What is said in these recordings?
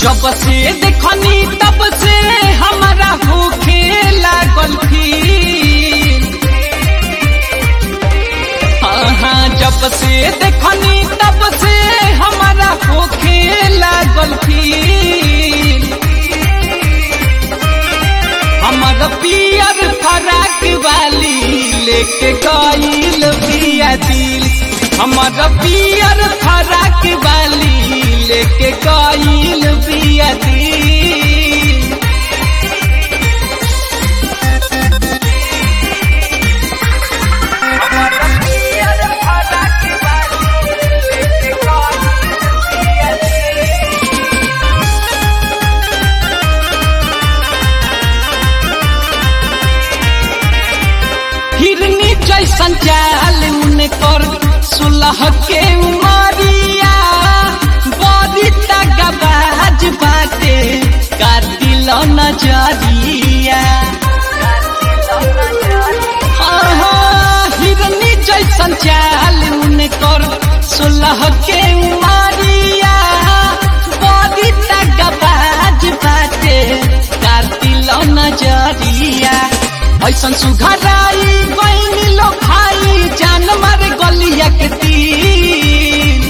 जब से देखनी तब से हमारा होखे लागल फील हाँ हाँ जब से देखनी तब से हमारा होखे लागल फील हमर पियर फराक वाली लेके गईल बिया दिल हमर पियर फराक वाली लेके गईल बिया दिल हिरनी जैसन चाल उनकर सुलह के उमरिया बड़ी तगबाज बाटे कातिल नजरिया हाँ, हाँ, हिरनी जैसन चाल उनकर सुलह के उमरिया बड़ी तगबाज बाटे कातिल नजरिया ऐसन सुघराई बहनी लो भाई जान मारे गलिया के तीर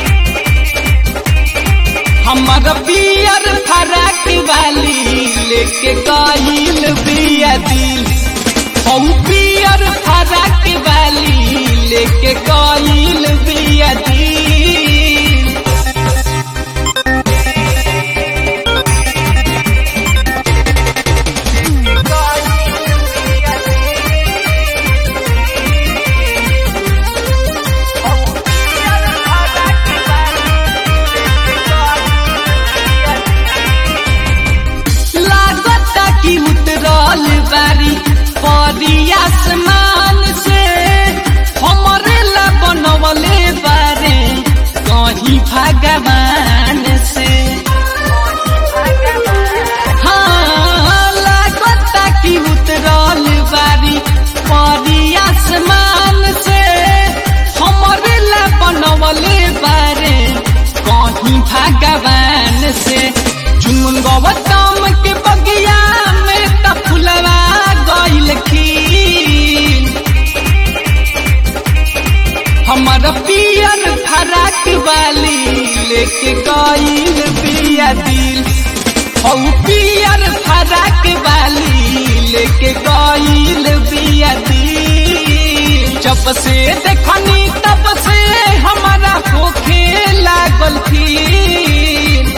हमर बियर फराक वाली लेके गईल बिया दिल हम बियर फराक वाली लेके गईल बिया दिल लागता कि उतरल बारी परी आसमान से हमरे ला बनवले बारे कहीं भगवान से हाँ लागता कि उतरल बारी परी आसमान से हमरे ला बनवले बारे कहीं भगवान से चुनमुन गौतम के बगिया में त फुलवा गइल खील हमर पियर फराक वाली लेके गइल बिया दिल हौ पियर फराक वाली लेके गइल बिया दिल जब से देखनी तब से हमारा होखे लागल फील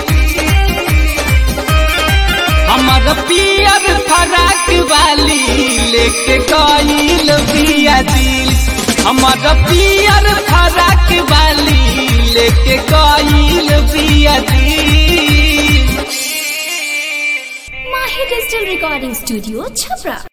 हमर पियर फराक वाली लेके गईल बिया दिल हमर पियर फराक वाली लेके गईल बिया दिल Mahi Digital Recording Studio, Chhapra.